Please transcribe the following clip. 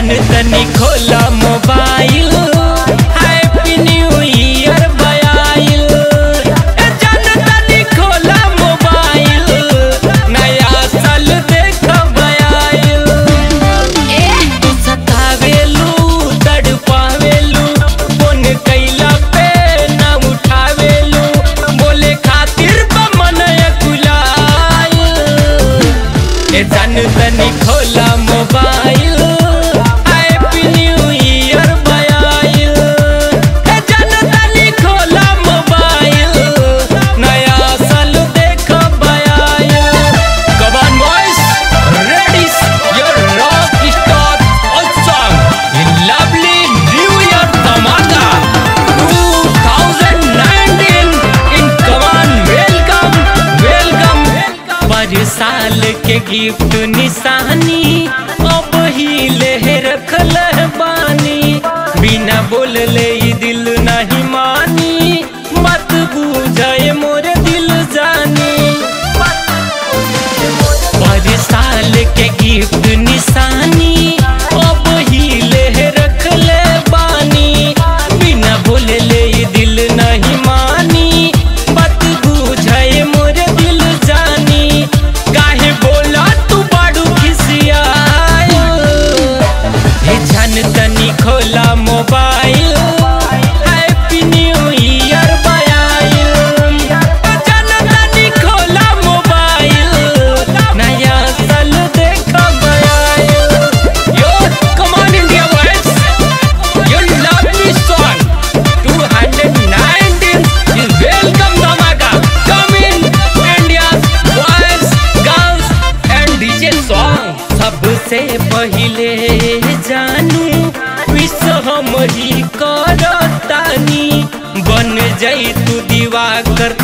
जान तनी खोला मोबाइल हैप्पी न्यू ईयर बयाइल ए जान तनी खोला मोबाइल नया साल देख बयाइल तू सतावेलू तड़पावेलू फोन कैला पे ना उठावेलू बोले खातिर बमन कुलाल ए जान तनी खोला मोबाइल हैप्पी न्यू ईयर बयाइल ए जान तनी खोला मोबाइल नया साल देख बयाइल Come on boys, ready your rock star awesome in lovely New Year Tamaka 2019 in come on welcome welcome पर साल के गिफ्ट निशानी अब ही ले रखल बानी बिना बोलले ई दिल नहीं मानी मत बुझाए मोर दिल जानी पर साल के गिफ्ट निशानी अब ही ले रखल बानी बिना बोलले ई दिल नहीं मानी मत बुझाए मोर दिल जानी काहे बोला तू बाड़ू खिसियायो हे जान तनी खोला मोबाइल हैप्पी न्यू ईयर बयाइल जान तनी खोला मोबाइल नया साल देख बयाइल yo come on India boys yo lovely song 219 is welcome Dhamaka come in India's boys girls and DJ song सबसे पहिले जानू विश्व हम ही करतानी बन जाई तू दीवा कर